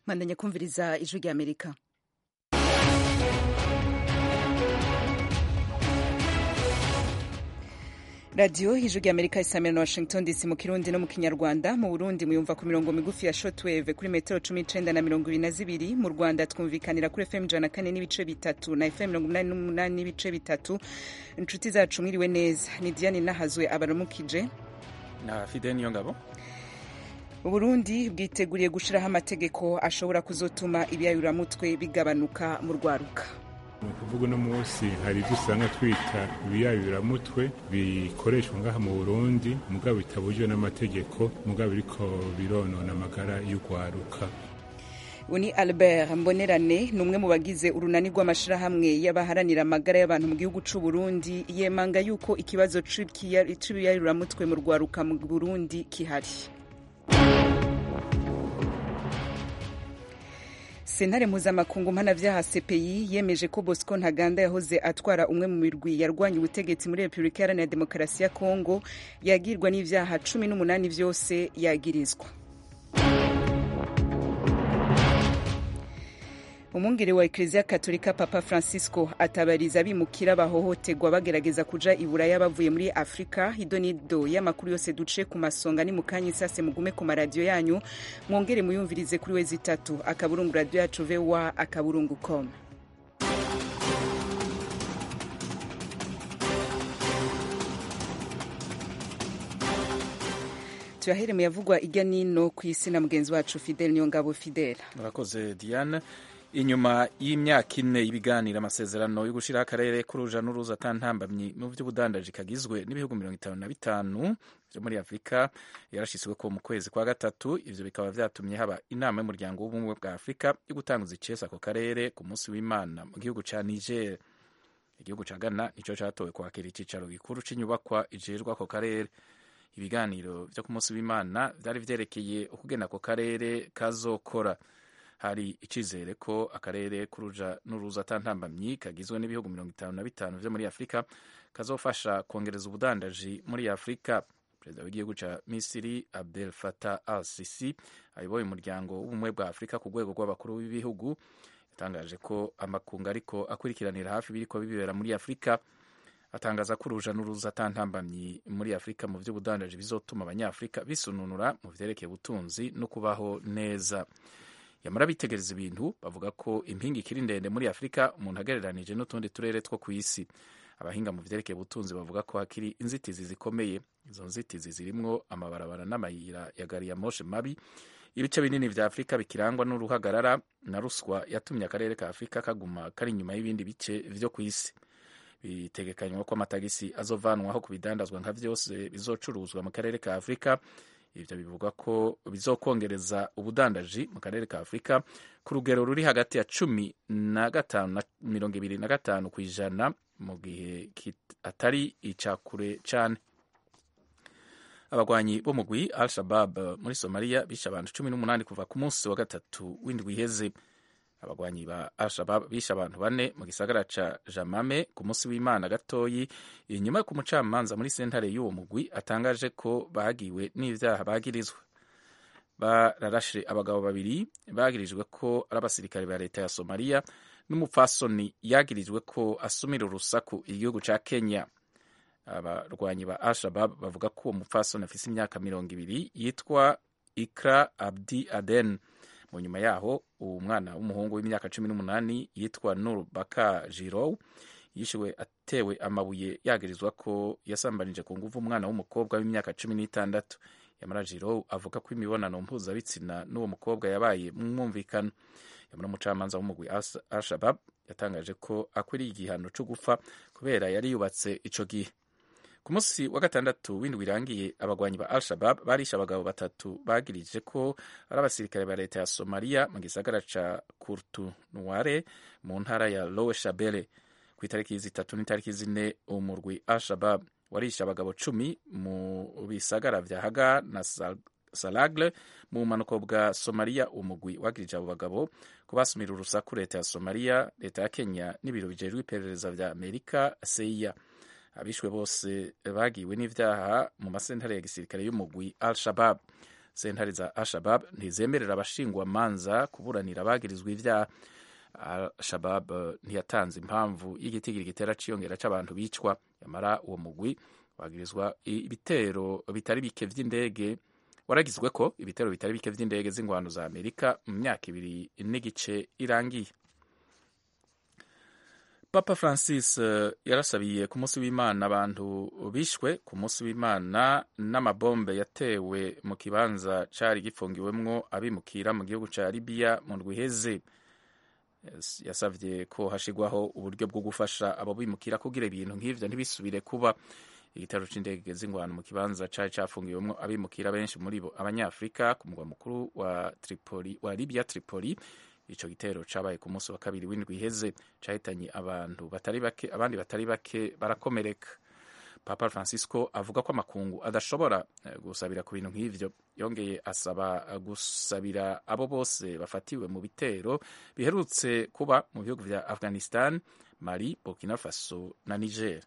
mwandanya kumviriza ijwi rya amerika radiyo ijwi rya amerika isamira na washington dc mu kirundi no mu kinyarwanda mu burundi muyumva ku mirongo migufi ya shotwave kuri metero cumi n'icenda na mirongo ibiri na zibiri mu rwanda twumvikanira kuri fm ijana na kane n'ibice bitatu na fm mirongo umunani n'umunani n'ibice bitatu inshuti zacu mwiriwe neza ni diane nahazwe abaramukije na fide niyo ngabo uburundi bwiteguriye gushiraho amategeko ashobora kuzotuma ibiyayuramutwe bigabanuka mu rwaruka ni ukuvuga uno munsi hari ibyo usanga twita ibiyayuramutwe bikoreshwa ngaha mu burundi mugabo bitabujijwe n'amategeko mugabo biriko bironona amagara y'urwaruka uni albert mbonerane ni umwe mu bagize urunani rw'amashirahamwe y'abaharanira amagara y'abantu mu gihugu c'u burundi yemanga yuko ikibazo c'ibiyayuramutwe mu rwaruka mu burundi kihari sentare mpuzamakungu mpanavyaha cpi yemeje ko bosco ntaganda yahoze atwara umwe mu mirwi yarwanya ubutegetsi muri repubulika iharanira demokarasi ya kongo yagirwa n'ivyaha cumi n'umunani vyose yagirizwa umwungere wa ekleziya katolika papa francisco atabariza abimukira bahohoterwa bagerageza kuja iburaya bavuye muri afurika idonido y'amakuru yose duce ku masonga ni mukanya isase mugume ku maradiyo yanyu mwongere muyumvirize kuri wezi itatu akaburungu radiyo yacu vowa akaburungu com tuyahere mu yavugwa irya nino ku isi na mugenzi wacu fidele niyo ngabo fidele murakoze diane inyuma y'imyaka ine y'ibiganiro amasezerano yo gushyiraho akarere k'uruja n'uruza atantambamyi mu by'ubudandaji kagizwe n'ibihugu mirongo itanu na bitanu byo muri afurika yarashyizwe ko mu kwezi kwa gatatu ivyo bikaba vyatumye haba inama y'umuryango w'ubumwe bwa afurika yo gutanguza icesa ako karere ku munsi w'imana mu gihugu ca niger igihugu ca ghana nico catowe kwakira icicaro gikuru c'inyubakwa ijejwe ako karere ibiganiro vyo ku munsi w'imana vyari vyerekeye ukugena ako karere kazokora hari icizere ko akarere k'uruja n'uruza atantambamyi kagizwe n'ibihugu mirongo itanu na bitanu vyo muri afurika kazofasha kongereza ubudandaji muri afurika perezida w'igihugu ca misiri abdel fatah al sisi ayoboye umuryango w'ubumwe bwa afurika ku rwego rw'abakuru b'ibihugu yatangaje ko amakungu ariko akurikiranira hafi biriko bibera muri afurika atangaza ko uruja n'uruza atantambamyi muri afurika mu vy'ubudandaji bizotuma abanyafurika bisununura mu vyerekeye ubutunzi no kubaho neza yamara bitegereza ibintu bavuga ko impinga ikiri ndende muri afurika umuntu agereranije n'utundi turere two ku isi abahinga mu vyerekeye ubutunzi bavuga ko hakiri inzitizi zikomeye izo nzitizi zirimwo amabarabara n'amayira ya gari ya moshe mabi ibice binini vya afurika bikirangwa n'uruhagarara na ruswa yatumye akarere ka afurika kaguma kari inyuma y'ibindi bice vyo ku isi bitegekanywa ko amatagisi azovanwaho ku bidandazwa nka vyose bizocuruzwa mu karere ka afurika ivyo bivuga ko bizokongereza ubudandaji mu karere ka afurika ku rugero ruri hagati ya cumi na gatanu na mirongo ibiri na gatanu ku ijana mu gihe atari icakure cane abagwanyi b'umugwi al shabab muri somaliya bishe abantu cumi n'umunani kuva ku munsi wa gatatu w'indwi iheze abagwanyi ba al-shabab bishe abantu bane mu gisagara ca jamame ku munsi w'imana gatoyi inyuma ku mucamanza muri sentare y'uwo mugwi atangaje ko bagiwe n'ivyaha bagirizwa bararashe abagabo babiri bagirijwe ko ari abasirikare ba leta ya somaliya n'umupfasoni yagirijwe ko asumira urusaku igihugu ca kenya abarwanyi ba al-shabab bavuga ko uwo mupfasoni afise imyaka mirongo ibiri yitwa ikra abdi aden mu nyuma yaho uwo mwana w'umuhungu w'imyaka cumi n'umunani yitwa nur baka jirow yishiwe atewe amabuye yagirizwa ko yasambanije ku nguvu umwana w'umukobwa w'imyaka cumi n'itandatu yamara jirow avuga ko imibonano mpuzabitsina n'uwo mukobwa yabaye mu mwumvikano yamara umucamanza w'umugwi al-shabab yatangaje ko akwiriye igihano co gupfa kubera yari yubatse ico gihe ku munsi wa gatandatu w'indwi irangiye abagwanyi ba al-shabab barishe abagabo batatu bagirije ko ari abasirikare ba leta ya somaliya mu gisagara ca kurtunuare mu ntara ya lowe shabele ku itariki zitatu n'itariki zine umurwi al-shabab warishe abagabo cumi mu bisagara vya haga na salagle mu bumanuko bwa somaliya umugwi wagirije abo bagabo ko basumira urusaku leta ya somaliya leta ya kenya n'ibiro bijejwe iperereza vya amerika seiya abishwe bose bagiwe n'ivyaha mu masentare ya gisirikare y'umugwi al shabab sentare za Al-Shabab ntizemerera abashingwamanza kuburanira abagirizwa ivyaha Al-Shabab ntiyatanze impamvu y'igitigiri gitera ciyongera c'abantu bicwa yamara uwo mugwi wagirizwa ibitero bitari bike vy'indege waragizwe ko ibitero bitari bike vy'indege z'ingwano za Amerika mu myaka ibiri n'igice irangiye Papa Francis uh, yarasabiye ku munsi w'Imana abantu bishwe ku munsi w'Imana n'amabombe yatewe mu kibanza cari gifungiwemwo abimukira mu gihugu ca Libya mu ndwi iheze yasavye ko hashigwaho uburyo bwo gufasha abo bimukira kugira ibintu nk'ivyo ntibisubire kuba igitero c'indege z'ingwano mu kibanza cari cafungiwemwo abimukira benshi muri bo abanyafrika ku mugwa mukuru wa Tripoli wa Libya Tripoli ico gitero cabaye ku munsi wa kabiri w'indwi iheze cahitanye abantu batari bake abandi batari bake barakomereka papa francisco avuga ko amakungu adashobora gusabira ku bintu nk'ivyo yongeye asaba gusabira abo bose bafatiwe mu bitero biherutse kuba mu bihugu vya afghanistan mali burkina faso na niger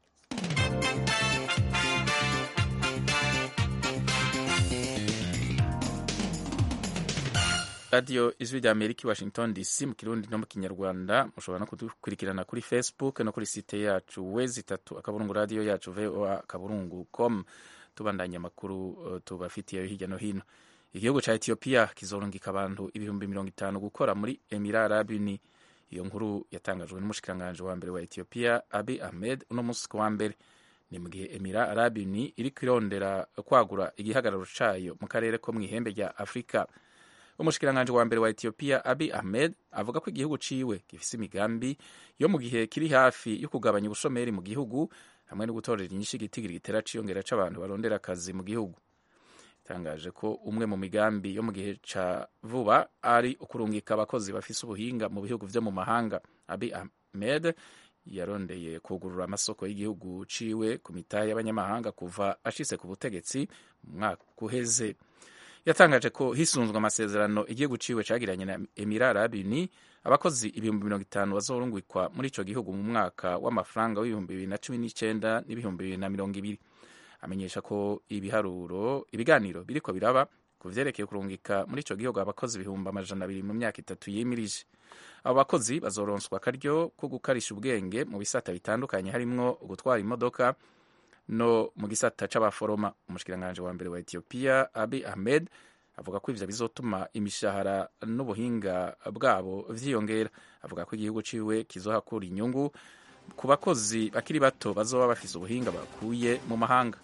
radiyo ijwi rya amerika i washington dc mu kirundi no mu kinyarwanda mushobora no kudukurikirana kuri facebook no kuri site yacu wezi itatu akaburungu radiyo yacu voa akaburungu com tubandanya amakuru uh, tubafitiye hirya no hino igihugu ca etiyopiya kizorungika abantu ibihumbi mirongo itanu gukora muri emira arabuni iyo nkuru yatangajwe n'umushikiranganji wa mbere wa etiyopiya abi ahmed uno munsi ku wa mbere ni mu gihe emira arabuni iriko irondera kwagura igihagararo cayo mu karere ko mw'ihembe rya afurika umushikiranganji wa mbere wa Ethiopia Abiy Ahmed avuga ko igihugu ciwe gifise imigambi yo mu gihe kiri hafi yo kugabanya ubushomeri mu gihugu hamwe no gutorera inyinshi igitigiri gitera ciyongera c'abantu barondera akazi mu gihugu itangaje ko umwe mu migambi yo mu gihe ca vuba ari ukurungika abakozi bafise ubuhinga mu bihugu vyo mu mahanga Abiy Ahmed yarondeye kugurura amasoko y'igihugu ciwe ku mitahe y'abanyamahanga kuva ashitse ku butegetsi mu mwaka uheze yatangaje ko hisunzwe amasezerano igihugu ciwe cagiranye na Emira Arabuni abakozi ibihumbi mirongo itanu bazorungikwa muri ico gihugu mu mwaka w'amafaranga w'ibihumbi bibiri na cumi n'icenda n'ibihumbi bibiri na mirongo ibiri amenyesha ko ibiharuro ibiganiro biriko biraba ku vyerekeye kurungika muri ico gihugu abakozi ibihumbi amajana abiri mu myaka itatu yimirije abo bakozi bazoronswa akaryo ko gukarisha ubwenge mu bisata bitandukanye harimwo gutwara imodoka no mu gisata c'abaforoma umushikiranganji wa mbere wa Ethiopia Abiy Ahmed avuga ko ivyo bizotuma imishahara n'ubuhinga bwabo vyiyongera avuga ko igihugu ciwe kizohakura inyungu ku bakozi bakiri bato bazoba bafise ubuhinga bakuye mu mahanga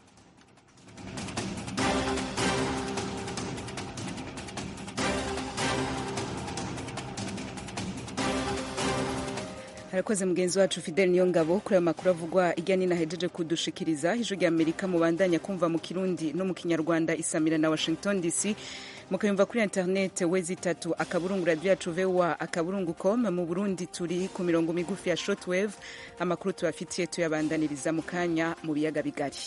harakoze mugenzi wacu Fidel Niyongabo kuri ayo makuru avugwa irya nino ahejeje kudushikiriza ijwi rya Amerika mubandanya kumva mu Kirundi no mu Kinyarwanda isamira na Washington DC mukayumva kuri internet wezi itatu akaburungu radio yacu VOA akaburungu com mu Burundi turi ku mirongo migufi ya shortwave amakuru tubafitiye tuyabandaniriza mu kanya mu biyaga bigari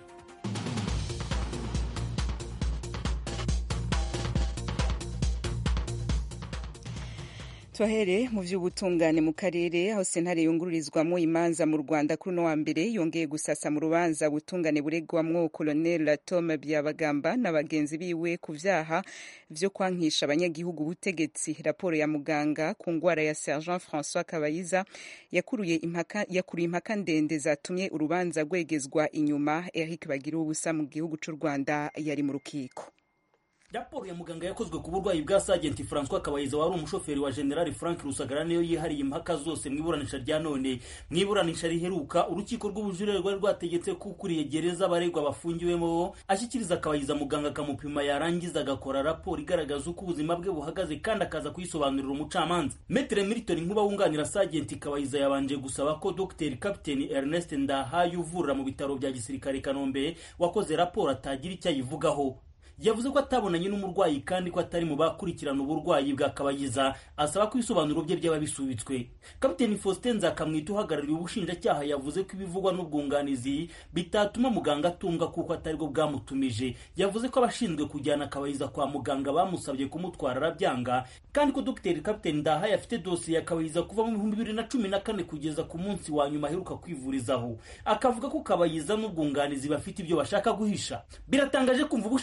twahere mu vy'ubutungane mu karere aho sentare yungururizwamwo imanza mu Rwanda kuri uno wa mbere yongeye gusasa mu rubanza ubutungane buregwamwo Colonel Tom Byabagamba na bagenzi biwe ku vyaha vyo kwankisha abanyagihugu ubutegetsi raporo ya muganga ku ngwara ya Sergent François Kabayiza yakuruye impaka yakuruye impaka ndende zatumye urubanza rwegezwa inyuma Eric Bagira ubusa mu gihugu c'u Rwanda yari mu rukiko raporo ya muganga yakozwe ku burwayi bwa sajenti francois kabayiza wari umushoferi wa generali frank rusagara niyo yihariye impaka zose mu iburanisha rya none mu iburanisha riheruka urukiko rw'ubujurire rwari rwategetse ko ukuriye gereza abaregwa bafungiwemo ashyikiriza kabayiza muganga akamupima yarangiza agakora raporo igaragaza uko ubuzima bwe buhagaze kandi akaza kuyisobanurira umucamanza metere milton nkuba wunganira sajenti kabayiza yabanje gusaba ko dr captain ernest ndahayo uvurira mu bitaro bya gisirikare kanombe wakoze raporo atagira icyo ayivugaho yavuze ko atabonanye n'umurwayi kandi ko atari mu bakurikirana uburwayi bwa kabayiza asaba ko ibisobanuro bye byaba bisubitswe kapiteni faustin nzakamwita uhagarariye ubushinjacyaha yavuze ko ibivugwa n'ubwunganizi bitatuma muganga atunga kuko atari bwo bwamutumije yavuze ko abashinzwe kujyana kabayiza kwa muganga bamusabye kumutwara arabyanga kandi ko dr kapiteni ndahaye afite dosiye ya kabayiza kuva mu bihumbi bibiri na cumi na kane kugeza ku munsi wa nyuma aheruka kwivurizaho akavuga ko kabayiza n'ubwunganizi bafite ibyo bashaka guhisha biratangaje kumva ubushinjacyaha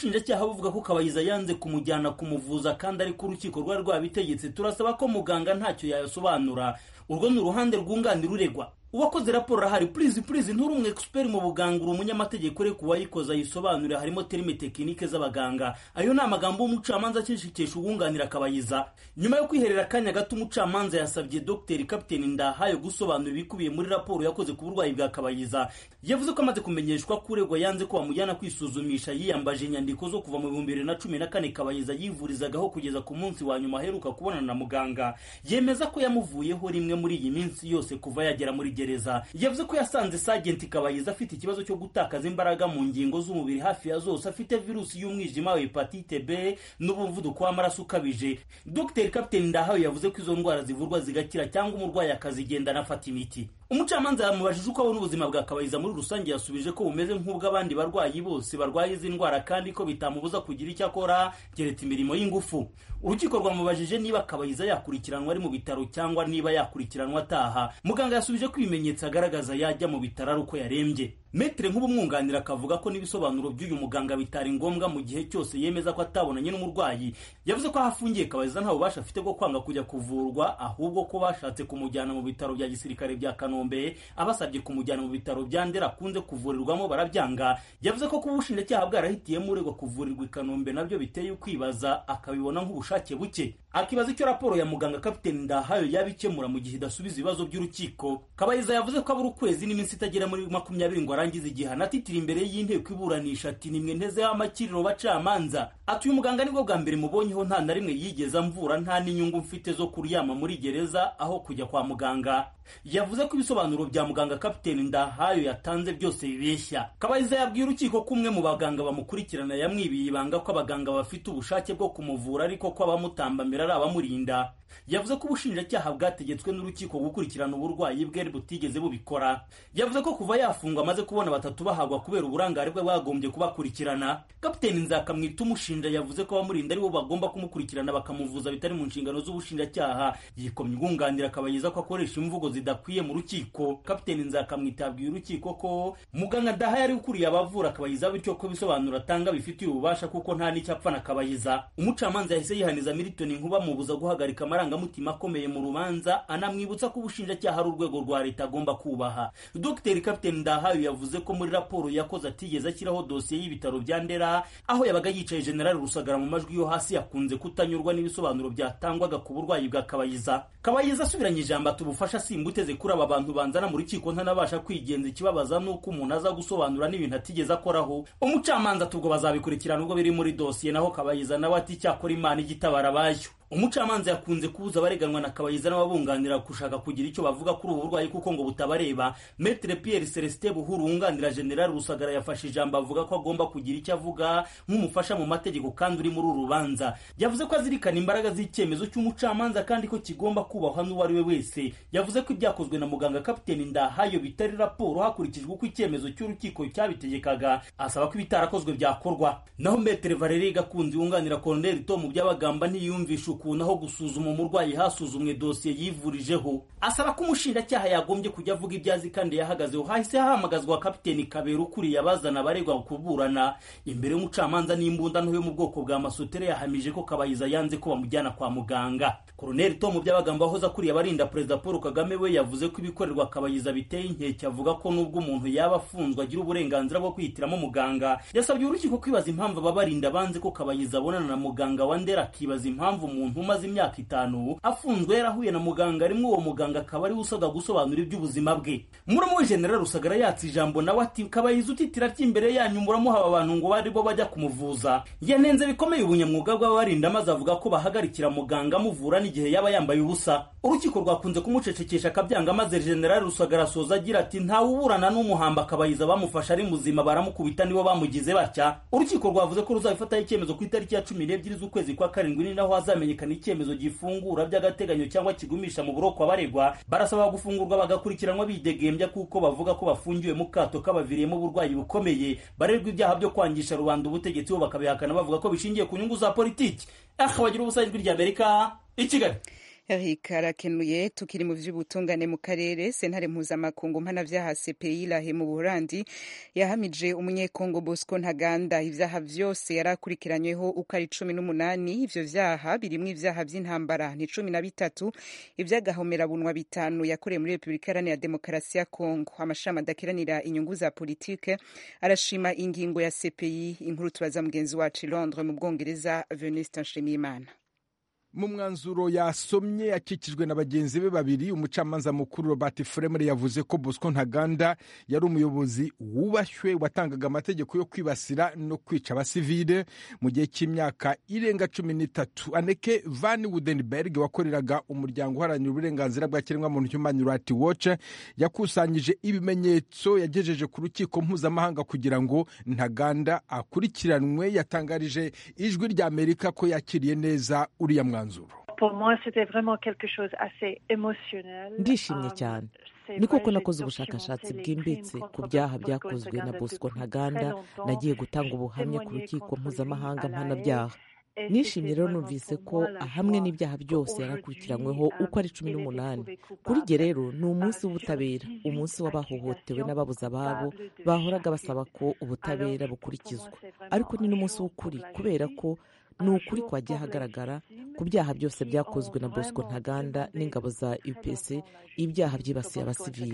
buvuga ko kabayiza yanze kumujyana kumuvuza kandi ariko urukiko rwari rwabitegetse turasaba ko muganga ntacyo yasobanura urwo ni uruhande rwunganira uregwa uwakoze raporo arahari purizi purizi nturi umu expert mu buganga uri umunyamategeko ureka uwayikoze ayisobanure harimo terime tekinike z'abaganga ayo ni amagambo y'umucamanza akishikisha uwunganira akabayiza nyuma yo kwiherera akanya gato umucamanza yasabye dr kapiteni ndahayo gusobanura ibikubiye muri raporo yakoze ku burwayi bwa kabayiza yavuze ko amaze kumenyeshwa ko uregwa yanze ko bamujyana kwisuzumisha yiyambaje inyandiko zo kuva mu bihumbi bibiri na cumi na kane kabayiza yivurizagaho kugeza ku munsi wa nyuma aheruka kubonana na muganga yemeza ko yamuvuyeho rimwe muri iyi minsi yose kuva yagera muri gereza yavuze ko yasanze sagenti kabayiza afite ikibazo cyo gutakaza imbaraga mu ngingo z'umubiri hafi ya zose afite virusi y'umwijima wa hepatite b n'umuvuduko w'amaraso ukabije dr kapiteni ndahawe yavuze ko izo ndwara zivurwa zigakira cyangwa umurwayi akazigenda anafata imiti umucamanza yamubajije uko abona ubuzima bwa kabayiza muri rusange yasubije ko bumeze nk'ubw'abandi barwayi bose barwaye izi ndwara kandi ko bitamubuza kugira icyo akora keretse imirimo y'ingufu urukiko rwamubajije niba kabayiza yakurikiranwa ari mu bitaro cyangwa niba yakurikiranwa ataha muganga yasubije ko ibimenyetso agaragaza yajya mu bitaro ari uko yarembye metere nk'ubumwunganira akavuga ko n'ibisobanuro by'uyu muganga bitari ngombwa mu gihe cyose yemeza ko atabonanye n'umurwayi yavuze ko aho afungiye kabayiza nta bubasha afite bwo kwanga kujya kuvurwa ahubwo ko bashatse kumujyana mu bitaro bya gisirikare bya kanombe abasabye kumujyana mu bitaro bya ndera akunze kuvurirwamo barabyanga yavuze ko kuba ubushinjacyaha bwarahitiyemo uregwa kuvurirwa i kanombe nabyo biteye ukwibaza akabibona nk'ubushake buke akibaza icyo raporo ya muganga kapiteni ndahayo yaba ikemura mu gihe idasubiza ibibazo by'urukiko kabayiza yavuze ko abura ukwezi n'iminsi itagera muri makumyabiri ngo arangize igihano atitira imbere y'inteko iburanisha ati nimwe ntezeho amakiriro bacamanza ati uyu muganga nibwo bwa mbere mubonyeho nta na rimwe yigeze amvura nta n'inyungu mfite zo kuryama muri gereza aho kujya kwa muganga yavuze ko ibisobanuro bya muganga kapiteni ndahayo yatanze byose bibeshya kabayiza yabwiye urukiko ko umwe mu baganga bamukurikirana yamwibiye ibanga ko abaganga bafite ubushake bwo kumuvura ariko ko abamutambamira ari abamurinda yavuze ko ubushinjacyaha bwategetswe n'urukiko gukurikirana uburwayi bwe butigeze bubikora yavuze ko kuva yafungwa amaze kubona batatu bahagwa kubera uburangare bwe bwagombye kubakurikirana kapiteni nzakamwita umushinja yavuze ko abamurinda aribo bagomba kumukurikirana bakamuvuza bitari mu nshingano z'ubushinjacyaha yikomye ubwunganira akabayiza ko akoresha imvugo zidakwiye mu rukiko kapiteni nzakamwita yabwiye urukiko ko muganga daha yari ukuriye abavura akabayiza bityo ko ibisobanuro atanga bifitiye ububasha kuko nta n'icyo apfa na kabayiza umucamanza yahise yihaniza militoni nkuba mubuza guhagarika amarangamutima akomeye mu rubanza anamwibutsa ko ubushinjacyaha ari urwego rwa leta agomba kubaha dr kapiteni ndahayo yavuze ko muri raporo yakoze atigeze ashyiraho dosiye y'ibitaro bya ndera aho yabaga yicaye generali rusagara mu majwi yo hasi yakunze kutanyurwa n'ibisobanuro byatangwaga ku burwayi bwa kabayiza kabayiza asubiranye ijambo ati ubufasha simba uteze kuri aba bantu banzana mu rukiko ntanabasha kwigenza ikibabaza nuko umuntu aza gusobanura n'ibintu atigeze akoraho umucamanza ati ubwo bazabikurikirana ubwo biri muri dosiye naho kabayiza nawe ati cyakora imana igitabara abayo umucamanza yakunze kubuza abareganwa na kabayiza n'ababunganira gushaka kugira icyo bavuga kuri ubu burwayi kuko ngo butabareba metre pierre celestin buhuru wunganira general rusagara yafashe ijambo avuga ko agomba kugira icyo avuga nk'umufasha mu mategeko kandi uri muri uru rubanza yavuze ko azirikana imbaraga z'icyemezo cy'umucamanza kandi ko kigomba kubahwa n'uwo ari we wese yavuze ko ibyakozwe na muganga kapiteni ndahayo bitari raporo hakurikijwe uko icyemezo cy'urukiko cyabitegekaga asaba ko ibitarakozwe byakorwa naho metre valerie gakunzi wunganira colonel tom byabagamba ntiyumvisha ukuntu aho gusuzuma umurwayi hasuzumwe dosiye yivurijeho asaba ko umushinjacyaha yagombye kujya avuga ibyo azi kandi yahagazeho hahise hahamagazwa kapiteni kabera ukuriye abazana abaregwa kuburana imbere y'umucamanza n'imbunda nto yo mu bwoko bwa masotere yahamije ko kabayiza yanze ko bamujyana kwa muganga koroneli tom byabagamba wahoze akuriye abarinda perezida paul kagame we yavuze ko ibikorerwa kabayiza biteye inkeke avuga ko nubwo umuntu yaba afunzwe agira uburenganzira bwo kwihitiramo muganga yasabye urukiko kwibaza impamvu ababarinda banze ko kabayiza abonana na muganga wa ndera akibaza impamvu umuntu umaze imyaka itanu afunzwe yarahuye na muganga rimwe uwo muganga akaba ariwe usabwa gusobanura iby'ubuzima bwe muramu we general rusagara yatse ijambo nawe ati kabayiza utitira ry'imbere yanyu muramuhaba abantu ngo bari bo bajya kumuvuza yanenze bikomeye ubunyamwuga bw'ababarinda maze avuga ko bahagarikira muganga amuvura n'igihe yaba yambaye ubusa urukiko rwakunze kumucecekesha akabyanga maze general rusagara asoza agira ati ntawe uburana n'umuhamba akabayiza bamufasha ari muzima baramukubita nibo bamugize batya urukiko rwavuze ko ruzabifataho icyemezo ku itariki ya cumi n'ebyiri z'ukwezi kwa karindwi ni naho hazamenyekana icyemezo gifungura by'agateganyo cyangwa kigumisha mu buroko abaregwa barasaba gufungurwa bagakurikiranwa bidegembya kuko bavuga ko bafungiwe mu kato kabaviriyemo uburwayi bukomeye barerwa ibyaha byo kwangisha rubanda ubutegetsi bo bakabihakana bavuga ko bishingiye ku nyungu za politiki aha bagira ubusa ijwi ry'amerika i kigali Eric arakenuye tukiri mu vy'ubutungane mu karere sentare mpuzamakungu mpanavyaha CPI lahe mu Buholandi yahamije umunyekongo Bosco Ntaganda ivyaha vyose yarakurikiranyweho uko ari cumi n'umunani ivyo vyaha birimwo ivyaha vy'intambara ni cumi na bitatu ivy'agahomerabunwa bitanu yakoreye muri Repubulika Iharanira Demokarasi ya Kongo amashami adakiranira inyungu za politike arashima ingingo ya CPI inkuru tubaza mugenzi wacu i Londres mu Bwongereza Venuste Nshimiyimana mu mwanzuro yasomye akikijwe na bagenzi be babiri umucamanza mukuru robert fremre yavuze ko bosco ntaganda yari umuyobozi wubashywe watangaga amategeko yo kwibasira no kwica abasivile mu gihe cy'imyaka irenga cumi n'itatu aneke van wudenberg wakoreraga umuryango uharanira uburenganzira bwa kiremwamuntu human rights watch yakusanyije ibimenyetso yagejeje ku rukiko mpuzamahanga kugira ngo ntaganda akurikiranwe yatangarije ijwi rya amerika ko yakiriye neza uriya mwanzuro ndishimye cyane ni koko nakoze ubushakashatsi bwimbitse ku byaha byakozwe na bosco ntaganda nagiye gutanga ubuhamya ku rukiko mpuzamahanga mpanabyaha nishimye rero numvise ko hamwe n'ibyaha byose yarakurikiranyweho uko ari cumi n'umunani kuri jye rero ni umunsi w'ubutabera umunsi w'abahohotewe n'ababuze ababo bahoraga basaba ko ubutabera bukurikizwa ariko ni n'umunsi w'ukuri kubera ko ni ukuri kwagiye hagaragara ku byaha byose byakozwe na bosco ntaganda n'ingabo za upc ibyaha byibasiye abasivili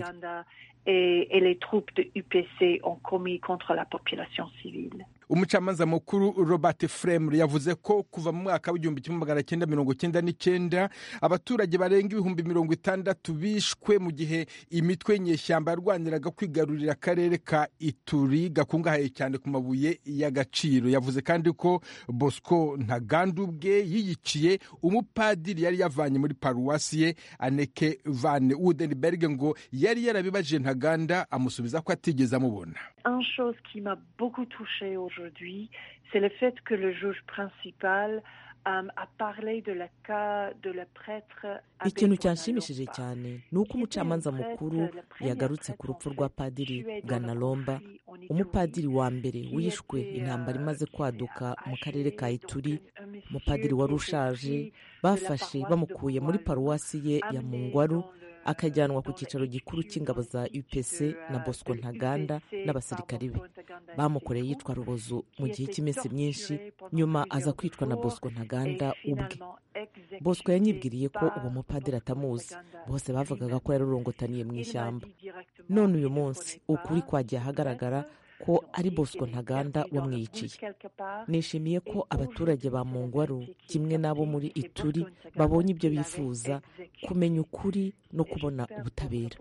umucamanza mukuru robert fremre yavuze ko kuva mu mwaka w'igihumbi kimwe magana cyenda mirongo cyenda n'icyenda abaturage barenga ibihumbi mirongo itandatu bishwe mu gihe imitwe y'inyeshyamba yarwaniraga kwigarurira akarere ka ituri gakungahaye cyane ku mabuye y'agaciro yavuze kandi ko bosco ntaganda ubwe yiyiciye umupadiri yari yavanye muri paruwasi ye aneke van wudenberg ngo yari yarabibajije ntaganda amusubiza ko atigeze amubona aujourd'hui, c'est le fait que le juge principal um, a parlé de la cas de la prêtre ikintu cyanshimishije cyane ni uko umucamanza mukuru yagarutse ku rupfu rwa padiri ganalomba umupadiri wa mbere wishwe intambara imaze kwaduka mu karere ka ituri umupadiri wari ushaje bafashe bamukuye muri paruwasi ye ya mungwaru akajyanwa ku cyicaro gikuru cy'ingabo za upc na bosco ntaganda n'abasirikari be bamukoreye yitwa rubozo mu gihe cy'iminsi myinshi nyuma aza kwicwa na bosco ntaganda ubwe bosco yanyibwiriye ko uwo mupadiri atamuzi bose bavugaga ko yarurongotaniye mu ishyamba none uyu munsi ukuri kwagiye ahagaragara ko ari bosco ntaganda wamwiciye nishimiye ko abaturage ba mungwaru kimwe n'abo muri ituri babonye ibyo bifuza kumenya ukuri no kubona ubutabera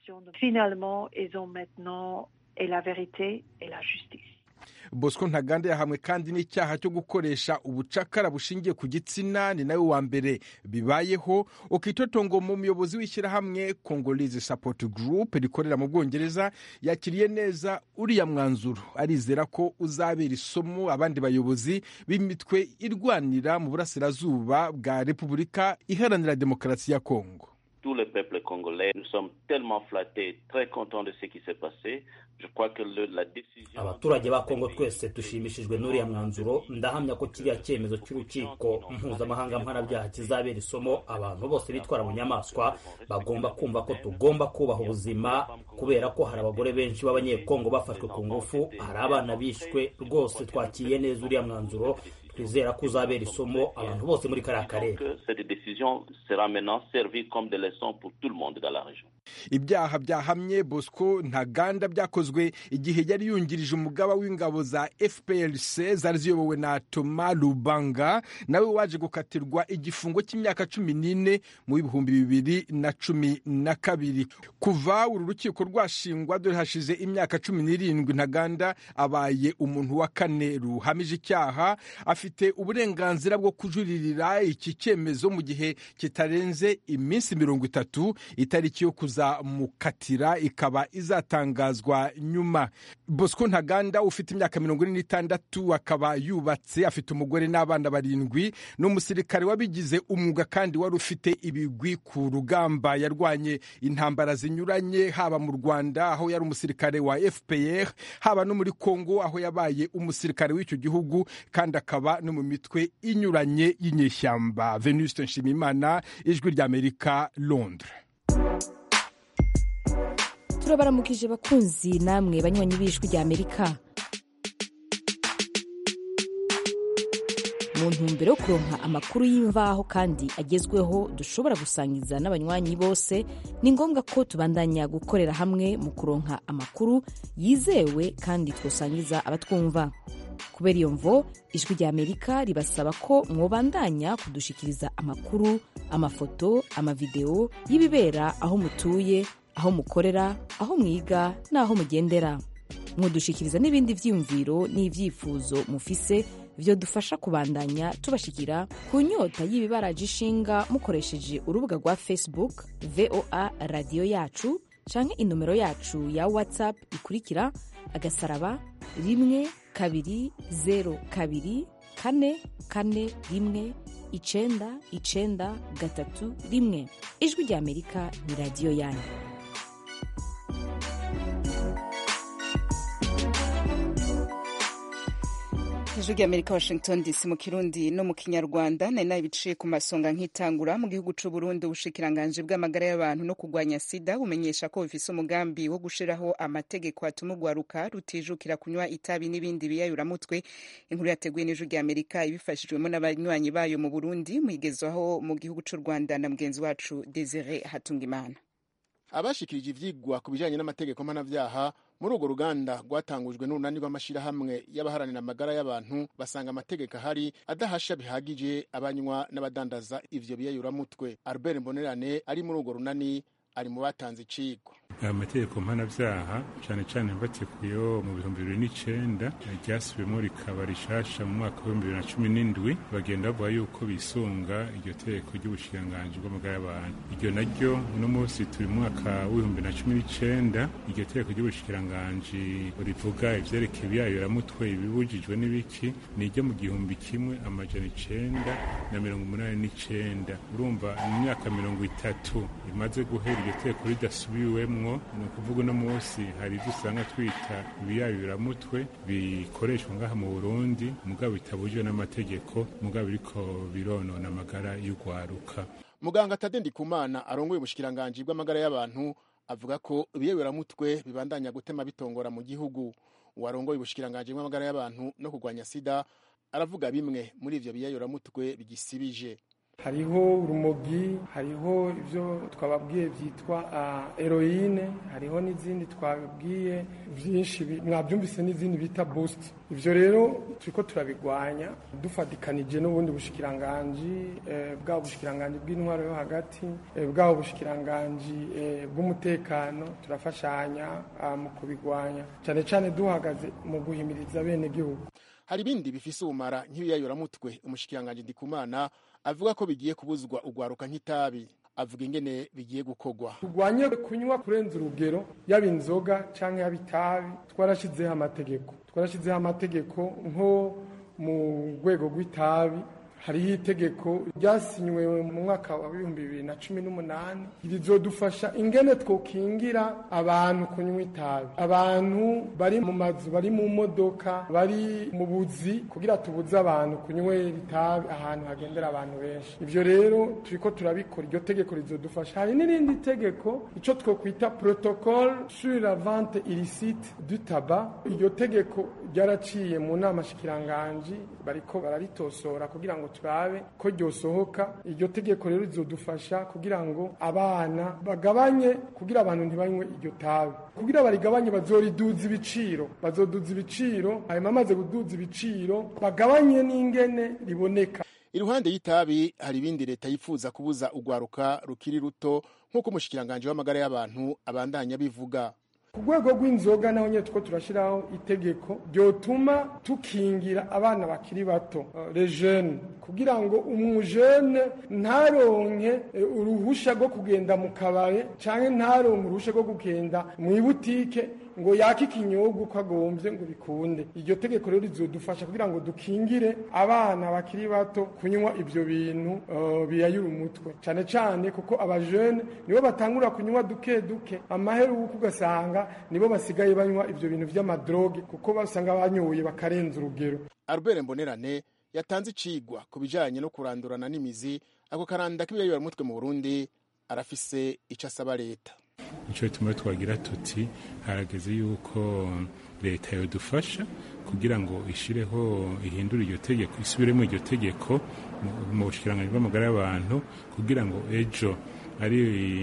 bosco ntaganda yahamwe kandi n'icyaha cyo gukoresha ubucakara bushingiye ku gitsina ni nawe wa mbere bibayeho ukitotongo mu muyobozi w'ishyirahamwe congolese support group rikorera mu bwongereza yakiriye neza uriya mwanzuro arizera ko uzabera isomo abandi bayobozi b'imitwe irwanira mu burasirazuba bwa repubulika iharanira demokarasi ya kongo tout le peuple congolais. Nous sommes tellement flattés, très contents de ce qui s'est passé. Je crois que le, la décision... abaturage ba kongo twese dushimishijwe n'uriya mwanzuro ndahamya ko kiriya cyemezo cy'urukiko mpuzamahanga mpanabyaha kizabera isomo abantu bose bitwara mu nyamaswa bagomba kumva ko tugomba kubaha ubuzima kubera ko hari abagore benshi b'abanyekongo bafashwe ku ngufu hari abana bishwe rwose twakiriye neza uriya mwanzuro twizera ko uzabera isomo abantu bose muri kariya karere ibyaha byahamye bosco ntaganda byakozwe igihe yari yungirije umugaba w'ingabo za fprc zari ziyobowe na toma rubanga nawe waje gukatirwa igifungo cy'imyaka cumi n'ine mu bihumbi bibiri na cumi na kabiri kuva uru rukiko rwashingwa dore hashize imyaka cumi n'irindwi ntaganda abaye umuntu wa kane ruhamije icyaha afite uburenganzira bwo kujuririra iki cyemezo mu gihe kitarenze iminsi mirongo itatu itariki yo kuza bazamukatira ikaba izatangazwa nyuma bosco ntaganda ufite imyaka mirongo ine n'itandatu akaba yubatse afite umugore n'abana barindwi ni umusirikare wabigize umwuga kandi wari ufite ibigwi ku rugamba yarwanye intambara zinyuranye haba mu rwanda aho yari umusirikare wa fpr haba no muri congo aho yabaye umusirikare w'icyo gihugu kandi akaba no mu mitwe inyuranye y'inyeshyamba venuste nshimimana ijwi ry'amerika londres turabaramukije bakunzi namwe banywanyi b'ijwi ry'amerika mu ntumbero yo kuronka amakuru y'imvaho kandi agezweho dushobora gusangiza n'abanywanyi bose ni ngombwa ko tubandanya gukorera hamwe mu kuronka amakuru yizewe kandi twosangiza abatwumva kubera iyo mvo ijwi ry'amerika ribasaba ko mwobandanya kudushikiriza amakuru amafoto amavideo y'ibibera aho mutuye aho mukorera aho mwiga n'aho mugendera mwodushikiriza n'ibindi vyiyumviro n'ivyifuzo mufise vyo dufasha kubandanya tubashikira ku nyota y'ibibaraje ishinga mukoresheje urubuga rwa facebook voa radiyo yacu canke inomero yacu ya whatsapp ikurikira agasaraba rimwe kabiri zero kabiri kane kane rimwe icenda icenda gatatu rimwe ijwi rya amerika ni radiyo yanyu ijwi ry'amerika washington dc mu kirundi no mu kinyarwanda nari nabiciye ku masonga nk'itangura mu gihugu c'u burundi ubushikiranganji bw'amagara y'abantu no kurwanya sida bumenyesha ko bufise umugambi wo gushiraho amategeko atuma urwaruka rutijukira kunywa itabi n'ibindi biyayuramutwe inkuru yateguye n'ijwi ry'amerika ibifashijwemo n'abanywanyi bayo mu burundi muyigezwaho mu gihugu c'u rwanda na mugenzi wacu desire hatungimana abashikirije ivyigwa ku bijanye n'amategeko mpanavyaha muri urwo ruganda rwatangujwe n'urunani rw'amashirahamwe y'abaharanira amagara y'abantu basanga amategeko ahari adahasha bihagije abanywa n'abadandaza ivyo biyayuramutwe albert mbonerane ari muri urwo runani ari mu batanze icigwa amategeko mpanavyaha cane cane mbatekuyeho mu bihumbi bibiri n'icenda ryasubiyemo rikaba rishasha mu mwaka w'ibihumbi bibiri na cumi n'indwi bagenda bavuga yuko bisunga iryo tegeko ry'ubushikiranganji bw'amagara y'abantu iryo naryo uno munsi turi mu mwaka w'ibihumbi na cumi n'icenda iryo tegeko ry'ubushikiranganji rivuga ivyerekeye ibiyayuramutwe ibibujijwe n'ibiki ni iryo mu gihumbi kimwe amajana icenda na mirongo umunani n'icenda urumva mu myaka mirongo itatu imaze guhera iryo tegeko ridasubiwemwo ni ukuvuga uno munsi hari ibyo usanga twita ibiyayuramutwe bikoreshwa ngaha mu burundi mugabo bitabujijwe n'amategeko mugabo biriko bironona amagara y'urwaruka muganga tade ndikumana arongoye ubushikiranganji bw'amagara y'abantu avuga ko ibiyayuramutwe bibandanya gutema bitongora mu gihugu uwarongoye ubushikiranganji bw'amagara y'abantu no kurwanya sida aravuga bimwe muri ivyo biyayuramutwe bigisibije hariho urumogi hariho ibyo twababwiye byitwa eroyine hariho n'izindi twababwiye byinshi mwabyumvise n'izindi bita busiti ibyo rero turiko turabigwanya dufatikanije n'ubundi bushikiranganji bwaba bushikiranganji bw'intwaro yo hagati bwaba bushikiranganji bw'umutekano turafashanya mu kubigwanya cyane cyane duhagaze mu guhimiriza bene gihugu hari ibindi bifise ubumara nk'ibiyayuramutwe umushikiranganji ndikumana avuga ko bigiye kubuzwa urwaruka nk'itabi avuga ingene bigiye gukorwa turwanye kunywa kurenza urugero yaba inzoga cyangwa yaba itabi twarashyizeho amategeko twarashyizeho amategeko nko mu rwego rw'itabi hariho itegeko ryasinywe mu mwaka wa bibumbi bibiri na cumi n'umunani rizodufasha ingene twokingira abantu kunywa itabi abantu bari mu mazu bari mu modoka bari mu buzi kugira tubuze abantu kunywera itabi ahantu hagendera abantu benshi ivyo rero turiko turabikora iryo tegeko rizodufasha hari n'irindi tegeko ico twokwita protocole sur la vente illicite du tabac iryo tegeko ryaraciye mu nama shikiranganji bariko bararitosora kugira ngo turabe ko ryosohoka iryo tegeko rero rizodufasha kugira ngo abana bagabanye kugira abantu ntibanywe iryo tabi kugira barigabanye bazoriduza ibiciro bazoduza ibiciro hanyuma amaze kuduza ibiciro bagabanye n'ingene riboneka iruhande y'itabi hari ibindi leta yifuza kubuza urwaruka rukiri ruto nk'uko umushikiranganji w'amagara y'abantu abandanya bivuga ku rwego rw'inzoga naho nyine two turashyiraho itegeko ryotuma tukingira abana bakiri bato rejene kugira ngo umujene ntaronke uruhusha rwo kugenda mu kabare cyangwa ntaronke uruhusha rwo kugenda mu ibutike ngo yake ikinyobwa uko agombye ngo bikunde iryo tegeko rero rizodufasha kugira ngo dukingire abana bakiri bato kunywa ibyo bintu biyayura umutwe cyane cyane kuko abajene nibo batangura kunywa duke duke amaheruka ugasanga nibo basigaye banywa ibyo bintu by'amadroge kuko basanga banyoye bakarenza urugero Albert Mbonerane yatanze icigwa ku bijanye no kurandurana n'imizi ako karanda k'ibiyayura mutwe mu Burundi arafise ico asaba leta nico bituma twagira tuti harageze yuko leta yodufasha kugira ngo ishireho ihindure iryo tegeko isubiremo iryo tegeko mu bushikiranganji bw'amagara y'abantu kugira ngo ejo ari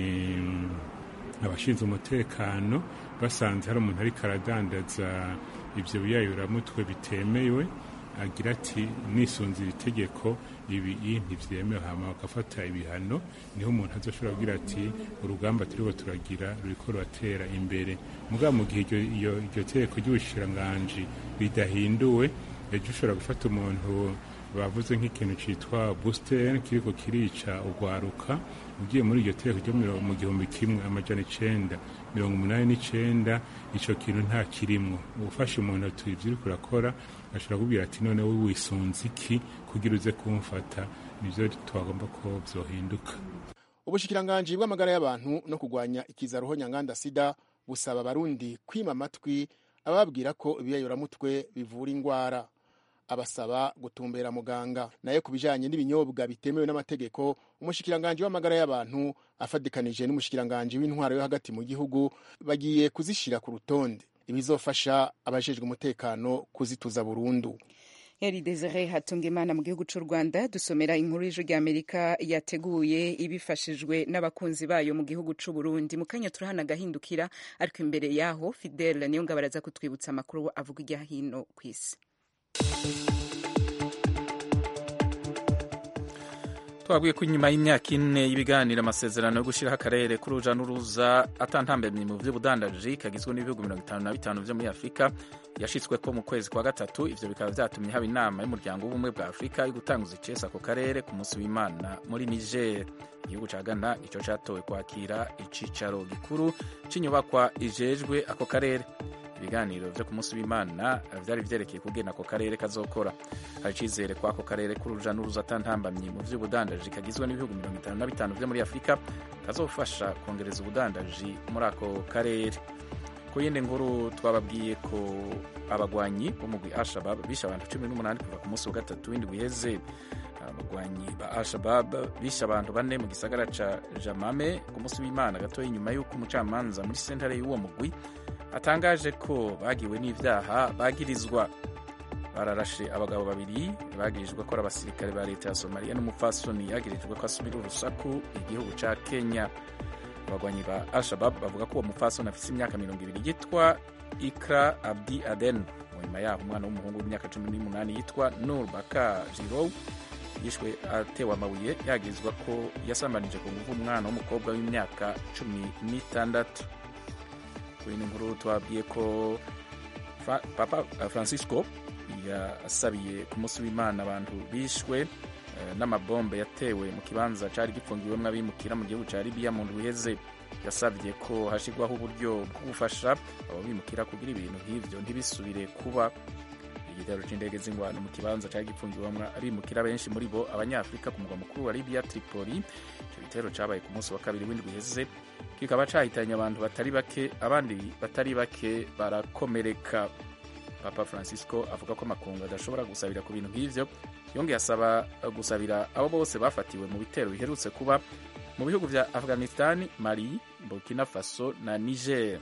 abashinzwe umutekano basanze hari umuntu ariko aradandaza ibyo biyayuramutwe bitemewe agira ati nisunze iri tegeko ibi ntibyemewe hama bagafata ibihano niho umuntu azoshobora kugira ati urugamba turiho turagira ruriko ruratera imbere mugabo mu gihe iryo tegeko ry'ubushikiranganji ridahinduwe ejo ushobora gufata umuntu bavuze nk'ikintu cyitwa booster kiriko kirica urwaruka ugiye muri iryo tegeko ryo mu gihumbi kimwe amajana icenda mirongo umunani n'icenda ico kintu nta kirimwo ufashe umuntu ati ivyo uriko urakora ashobora kubwira ati none wowe wisunze iki kugira uze kumfata nivyo twagomba ko vyohinduka ubushikiranganji bw'amagara y'abantu no kurwanya ikizaruho nyanganda sida busaba abarundi kwima amatwi ababwira ko ibiyayuramutwe bivura ingwara abasaba gutumbera muganga nayo ku bijanye n'ibinyobwa bitemewe n'amategeko umushikiranganji w'amagara y'abantu afadikanije n'umushikiranganji w'intwaro yo hagati mu gihugu bagiye kuzishira ku rutonde ibizofasha abajejwe umutekano kuzituza burundu Eri Desire Hatungimana mu gihugu cy'u Rwanda dusomera inkuru y'ijwi ry'Amerika yateguye ibifashijwe n'abakunzi bayo mu gihugu cy'u Burundi mu kanya turahana agahindukira ariko imbere yaho Fidel niyo ngabo araza kutwibutsa amakuru avuga irya hino ku isi twabwiye ko inyuma y'imyaka ine y'ibiganiro amasezerano yo gushyiraho akarere k'uruja n'uruza atantambamye mu by'ubudandaji kagizwe n'ibihugu mirongo itanu na bitanu byo muri afurika yashyitswe ko mu kwezi kwa gatatu ivyo bikaba vyatumye haba inama y'umuryango w'ubumwe bwa afurika yo gutanguza icesa ako karere ku munsi w'imana muri niger igihugu ca ghana ico catowe kwakira icicaro gikuru c'inyubakwa ijejwe ako karere ibiganiro vyo ku munsi w'imana vyari vyerekeye kugena ako karere kazokora hari icizere ko ako karere k'uruja n'uruza atantambamye mu vy'ubudandaji kagizwe n'ibihugu mirongo itanu na bitanu vyo muri afurika kazofasha kongereza ubudandaji muri ako karere ku yindi nkuru twababwiye ko abagwanyi b'umugwi Al-Shabab bishe abantu cumi n'umunani kuva ku munsi wa gatatu w'indwi uheze abagwanyi ba Al-Shabab bishe abantu bane mu gisagara ca Jamame ku munsi w'Imana gatoya inyuma y'uko umucamanza muri sentare y'uwo mugwi atangaje ko bagiwe n'ivyaha bagirizwa bararashe abagabo babiri bagirijwe ko ari abasirikare ba leta ya Somalia n'umupfasoni yagirijwe ko asubira urusaku igihugu ca Kenya abagwanyi ba Al-Shabab bavuga ko uwo mupfasoni afise imyaka mirongo ibiri yitwa Ikra Abdi Aden mu nyuma yaho umwana w'umuhungu w'imyaka cumi n'umunani yitwa Nur Baka Jirow yishwe atewe amabuye yagirizwa ko yasambanije ku nguvu umwana w'umukobwa w'imyaka cumi n'itandatu kuri ino nkuru twabwiye ko Papa Francisco yasabiye ku munsi w'Imana abantu bishwe n'amabombe yatewe mu kibanza cyari gifungiwemo abimukira mu gihugu cya Libya mu ndwi iheze yasabye ko hashyirwaho uburyo bwo gufasha abo bimukira kugira ibintu nk'ibyo ntibisubire kuba igitero cy'indege z'ingwano mu kibanza cyari gifungiwemo abimukira benshi muri bo abanyafurika ku mugwa mukuru wa Libya Tripoli icyo gitero cyabaye ku munsi wa kabiri w'indwi iheze kikaba cyahitanye abantu batari bake abandi batari bake barakomereka papa francisco avuga ko amakungu adashobora gusabira ku bintu nk'ivyo yongeye asaba gusabira abo bose bafatiwe mu bitero biherutse kuba mu bihugu vya afghanistan mali burkina faso na niger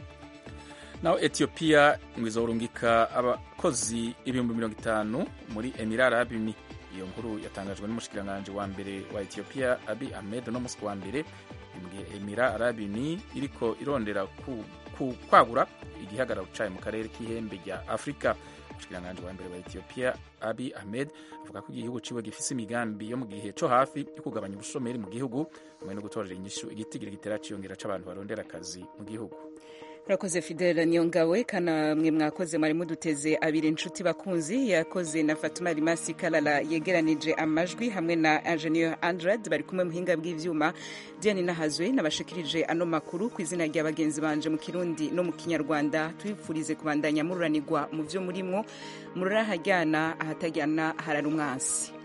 naho ethiopia ngo izorungika abakozi ibihumbi mirongo itanu muri emirara arabuni iyo nkuru yatangajwe n'umushikiranganji wa mbere wa ethiopia abi ahmed no musi wa mbere emira arabuni iriko irondera ku, ku, kwagura igihagararo cayo mu karere k'ihembe rya afurika umushikiranganji wa mbere wa ethiopia abi ahmed avuga ko igihugu ciwe gifise imigambi yo mu gihe co hafi yo kugabanya ubushomeri mu gihugu hamwe no gutorera inyishu igitigiri gitera ciyongera c'abantu barondera akazi mu gihugu urakoze fidele niyongawe kana mwe mwakoze mwari muduteze abiri inshuti bakunzi yakoze na fatuma rimasi karara yegeranije amajwi hamwe na ingenieur andrad bari kumwe muhinga bw'ivyuma diane nahazwe nabashikirije ano makuru ku izina rya bagenzi banje mu kirundi no mu kinyarwanda tubifurize kubandanya mururanirwa mu vyo murimwo murarahajyana ahatajyana harara umwansi